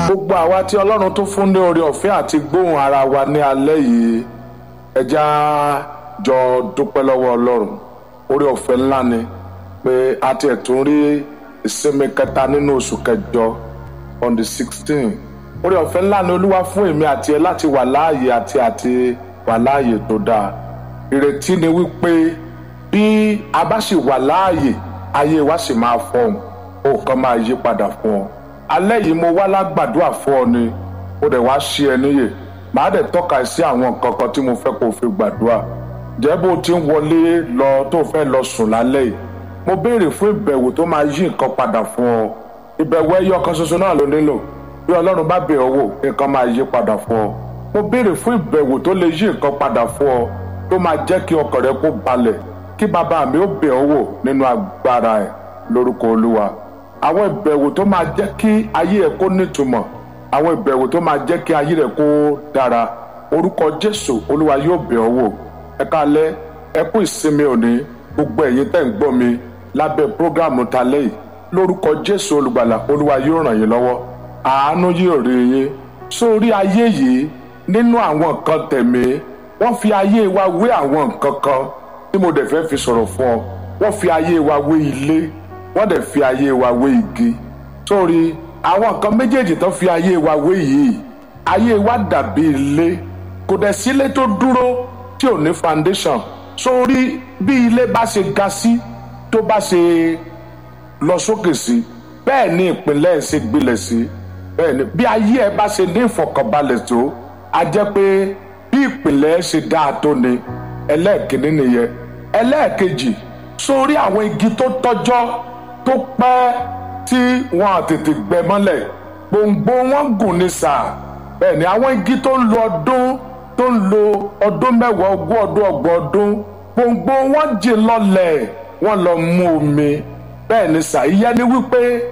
gbogbo àwa tí ọlọ́run tó fún ní oore ọ̀fẹ́ àti gbóhùn ara wa ní alẹ́ yìí ẹja jọ dúpẹ́ lọ́wọ́ ọlọ́run oore ọ̀fẹ́ ńlá ni pé a tiẹ̀ tún rí ìsinmi kẹta nínú oṣù kẹjọ on the sixteen oore ọ̀fẹ́ ńlá ni olúwa fún èmi àti ẹ láti wà láàyè àti àti wà láàyè tó dáa ìrètí ni wípé bí a bá sì wà láàyè ayé wa sì máa fọhùn nǹkan máa yí padà fún ọ alẹ́ yìí mo wá lágbàdúrà fún ọ ni mo dẹ̀ wá ṣí ẹ níyè màá dẹ̀ tọ́ka sí àwọn nǹkan kan tí mo fẹ́ kó o fi gbàdúrà jẹ́ bó o ti ń wọlé lọ tó fẹ́ lọ sùn lálẹ́ yìí mo béèrè fún ìbẹ̀wò tó máa yí nǹkan padà fún ọ ìbẹ̀wò ẹyọ kan ṣoṣo náà ló nílò bí ọlọ́run bá bẹ̀ ọ́ wò nǹkan máa yí padà fún ọ mo béèrè fún ìbẹ̀wò tó lè yí nǹkan padà fún ọ tó máa jẹ́ kí ọkàn rẹ kó balẹ̀ kí bàbá mi ó bẹ̀ ọ́ wò nínú agbára ẹ̀ lórúkọ olúwa àwọn ìbẹ̀wò tó máa jẹ́ kí ayé ẹ̀ kó nítumọ̀ àwọn ìbẹ̀wò tó máa jẹ́ kí ayé rẹ̀ kó dára orúkọ jésù olúwa yóò bẹ̀ ọ́ wò ẹ káalẹ́ ẹ kú ìsinmi òní gbogbo ẹ̀yin tẹ́ ń gbọ́ mi lábẹ́ prógámù talẹ́ yìí lórúkọ jésù olùgbàlà olúwa yóò ràn yín lọ́wọ́ àánú yóò rí yín sórí ayé yìí nínú àwọn nǹkan tẹ̀mí wọ́n fi ayé wa wé àwọn nǹkan kan tí mo dẹ̀ fẹ́ fi sọ̀rọ̀ fún ọ wọ́n fi ayé wa wé ilé wọ́n dẹ̀ fi ayé wa wé igi sórí àwọn nǹkan méjèèjì tó fi ayé wa wé yìí ayé wa dàbí ilé kò dẹ̀ sílé tó dúró tí ò ní foundation sórí bí ilé bá ṣe ga sí tó bá ṣe lọ sókè sí bẹ́ẹ̀ ni ìpínlẹ̀ ṣe gbilẹ̀ sí bẹ́ẹ̀ ni bí ayé ẹ bá ṣe ní ìfọ̀kànbalẹ̀ tó a jẹ́ pé bí ìpínlẹ̀ ṣe dáa tó ni ẹlẹ́ẹ̀kínní nìyẹn ẹlẹ́ẹ̀kejì sórí àwọn igi tó tọ́jọ́ tó pẹ́ tí wọn à tètè gbẹ mọ́lẹ̀ gbòǹgbò wọn gùn ní sáà bẹ́ẹ̀ ni àwọn igi tó ń lo ọdún tó ń lo ọdún mẹ́wàá ogún ọdún ọgbọ̀n ọdún gbòǹgbò wọn jìn lọlẹ̀ wọn lọ mú omi bẹ́ẹ̀ ni sáà ìyẹn ni wípé